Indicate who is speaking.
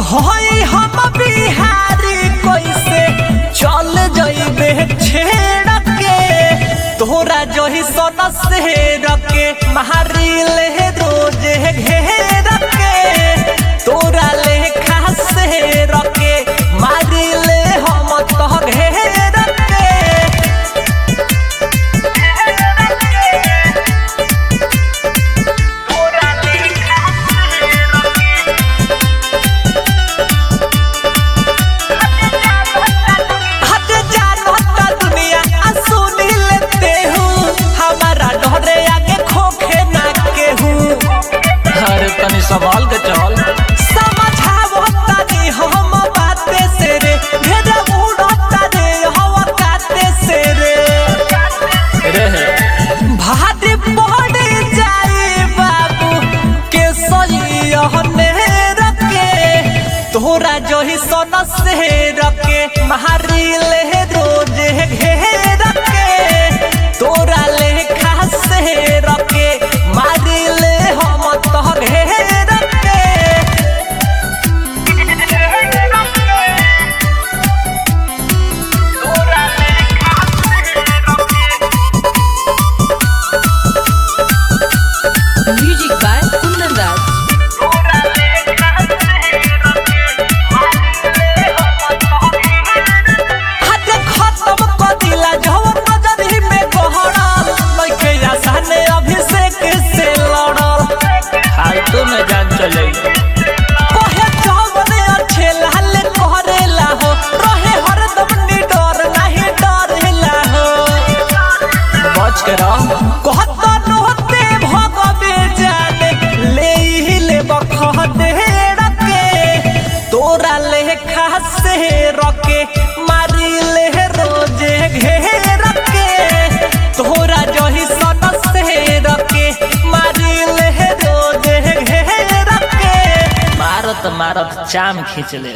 Speaker 1: हई हम बिहारी कैसे चल जइबे छेड़ के तोरा जही सन शेर के मारी ले रोज घेर के तोरा लेखा शेर के मारी ले हम तो घेर के हट जानता दुनिया आ सुनी लेते हूँ हमारा डरे आगे खोखे ना के हूँ
Speaker 2: अरे तनी संभाल के चल
Speaker 1: समझावो तनी हम बाते से रे ढेर उड़ता रे हवा काते से रे
Speaker 2: रे
Speaker 1: भारी पड़ जाए बाबू के सही रखे तोरा जही सन से रखे मारी ले रोज घेर के तोरा लेखा से रखे मारी ले हम तो घेर के
Speaker 3: Music by Kundan Raj.
Speaker 1: हाथ खत्म कर दिला जवन नजर में गहरल लइके आसान अभिषेक से लड़ल
Speaker 2: फालतू में जान चले
Speaker 1: कहे जवन अच्छे लाल करेला हो रहे हरदम निडर नहीं डरेला हो
Speaker 2: बच के रह
Speaker 1: कहत नोते भगवे जाने ले ही ले बखह दे रखे तोरा लेखा से रखे मारी ले रोजे घेर के तोरा जही सन से रखे मारी ले रोजे घेर के
Speaker 2: मारत मारत चाम खींच ले